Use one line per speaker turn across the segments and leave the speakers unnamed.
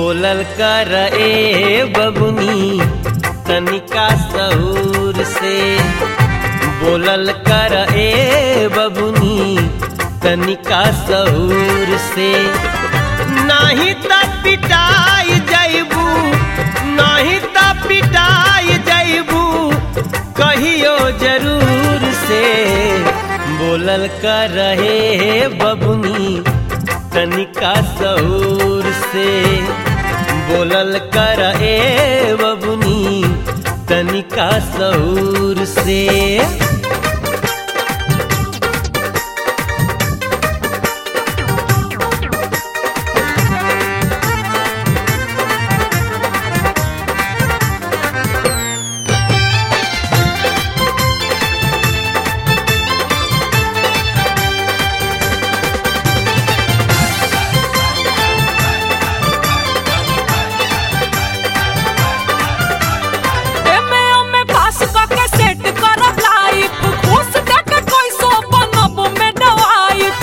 बोलल कर ए बबुनी तनिका सहूर से बोलल कर ए बबुनी तनिका सहूर से नाही त पिटाई जैबू नाही त पिटाई जैबू कहियो जरूर से बोलल कर रहे बबुनी तनिका सहूर से बोलल कर ए बबुनी तनिका सहूर से
एमे ओमे पास करके सेट करब लाइफ घूस देके कोई सो बनब में डवाइफ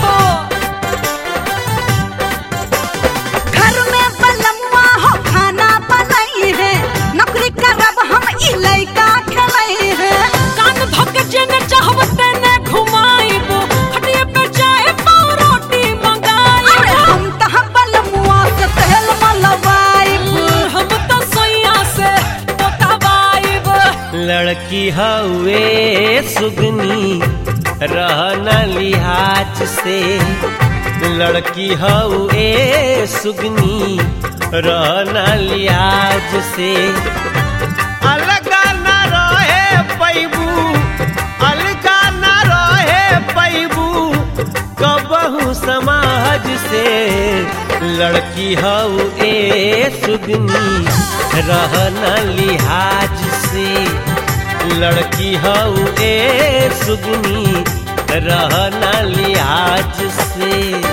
घर में बलम्मा हो खाना बनाई है नौकरी करब हम ई लइका खेलई है
कान धके जेने चाहब तेने घुमाइब खटिए पे चाहे पाव रोटी
अरे
मंगाइब
हम तह बलमुआ से तेल मलवाई
हम तो सोइया से पोतावाइब
लड़की हवे सुगनी रहना लिहाज से लड़की हवे सुगनी रहना लिहाज से अलग न रहे पैबू अलग न रहे पैबू कबहू समाज से लड़की हऊ ए सुगनी रहना लिहाज से लड़की हऊ ए सुगनी रहना लिहाज से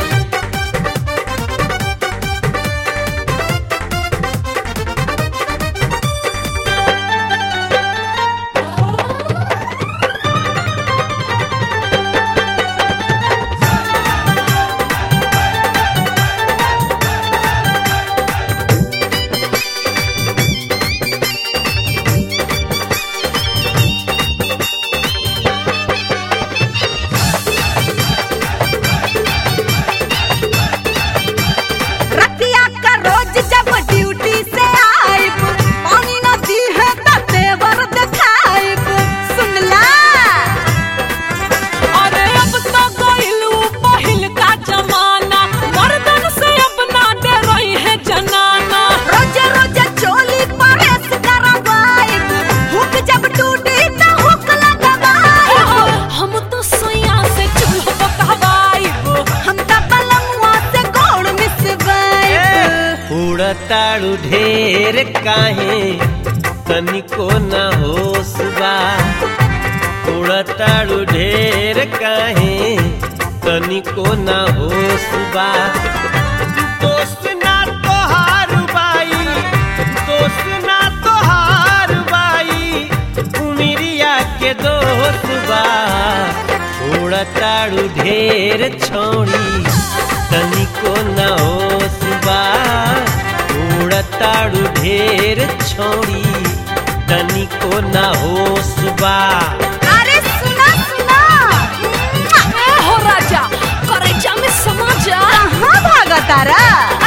रतिया का रोज जब ड्यूटी से आइब पानी न दी है त तेवर दिखाइब सुनला
अरे अब तो गइलू पहिल का जमाना मर्दन से अब ना डरई है जनाना
रोज रोज चोली परेस करवाइब हुक जब टूटी त हुक लगवाइब
हम तो सोइया से चूल्हा पकवाइब
हम त बलमुआ से गोड़ मिसवाइब
उड़ताड़ू ढेर काहे तनिको न होश बा उड़ताड़ू ढेर काहे तनिको न होश बा दोस्त ना तोहार बाई दोस्त ना तोहार बाई उमिरिया के दोस्त बा उड़ताड़ू ढेर छोड़ी तनिको न होश बा उड़ताड़ू ढेर छोड़ी तनिको न होश बा
अरे सुना सुना
ए हो राजा करे जा में समाजा
कहाँ भागा तारा